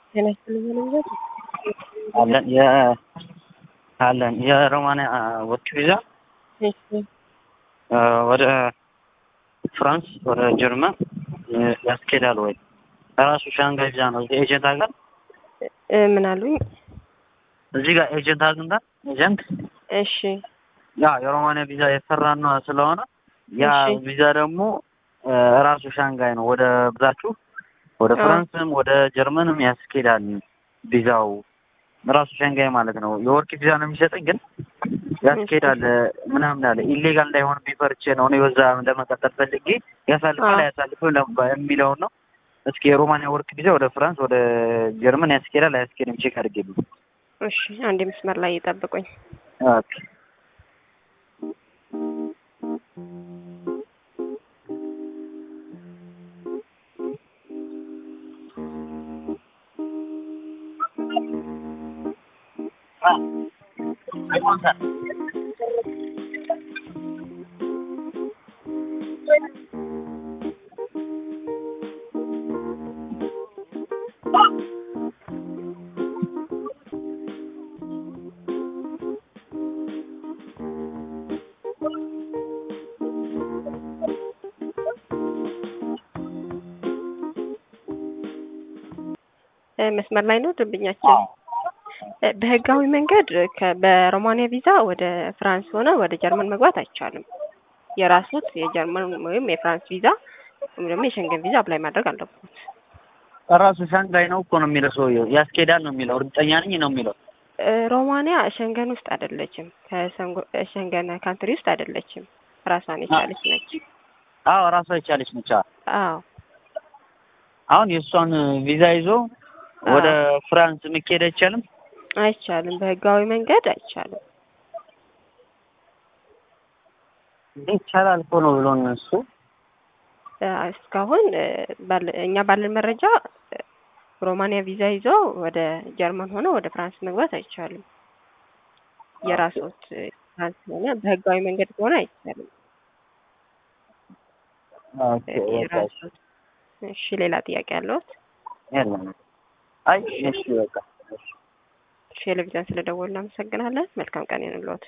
ጤና ይስጥልኝ ልንገር አለን የ አለን የሮማንያ ወርቅ ቪዛ እሺ ወደ ፍራንስ ወደ ጀርመን ያስኬዳል ወይ? ራሱ ሻንጋይ ቪዛ ነው። እዚህ ኤጀንት አግኝተን እ ምን አሉኝ? እዚህ ጋር ኤጀንት አግኝተን ኤጀንት እሺ ያ የሮማንያ ቪዛ የተሰራን ነው ስለሆነ ያ እሺ። ቪዛ ደግሞ ራሱ ሻንጋይ ነው። ወደ ብዛችሁ ወደ አዎ። ፍራንስም ወደ ጀርመንም ያስኬዳል ቪዛው ራሱ ሻንጋይ ማለት ነው። የወርቅ ቪዛ ነው የሚሰጠኝ ግን ያስኬዳል ምናምን አለ። ኢሌጋል እንዳይሆን ቢፈርቼ ነው እኔ በዛ ለመቀጠል ፈልጌ ያሳልፋል አዎ። አያሳልፍም ለባ- የሚለውን ነው። እስኪ የሮማንያ ወርቅ ቪዛ ወደ ፍራንስ ወደ ጀርመን ያስኬዳል አያስኬድም ቼክ አድርጌልኝ። እሺ አንድ መስመር ላይ ይጠብቁኝ። ኦኬ እ መስመር ላይ ነው ደንበኛችን። እ በህጋዊ መንገድ ከ- በሮማኒያ ቪዛ ወደ ፍራንስ ሆነ ወደ ጀርመን መግባት አይቻልም። የራሱት የጀርመን ወይም የፍራንስ ቪዛ ወይም ደግሞ የሸንገን ቪዛ አፕላይ ማድረግ አለበት። ራሱ ሻንጋይ ነው እኮ ነው የሚለው ሰውዬው። ያስኬዳል ነው የሚለው እርግጠኛ ነኝ ነው የሚለው። እ ሮማኒያ ሸንገን ውስጥ አይደለችም። ከሸንጎ- ሸንገን ካንትሪ ውስጥ አይደለችም። ራሷን የቻለች ነች። አዎ ራሷ የቻለች ነች። አዎ። አዎ አሁን የእሷን ቪዛ ይዞ ወደ ፍራንስ መሄድ አይቻልም። አይቻልም። በህጋዊ መንገድ አይቻልም። እንዴ ይቻላል እኮ ነው ብሎን እሱ እ እስካሁን እ ባለ- እኛ ባለን መረጃ እ ሮማኒያ ቪዛ ይዞ ወደ ጀርመን ሆነ ወደ ፍራንስ መግባት አይቻልም። የራሶት እ ፍራንስ ሆነ በህጋዊ መንገድ ከሆነ አይቻልም። ኦኬ እ በቃ እሺ። የራሶት እሺ፣ ሌላ ጥያቄ ያለዎት? የለም። አይ እሺ በቃ እሺ። ቴሌቪዥን ስለደወሉ እናመሰግናለን። መልካም ቀን ይሁንልዎት።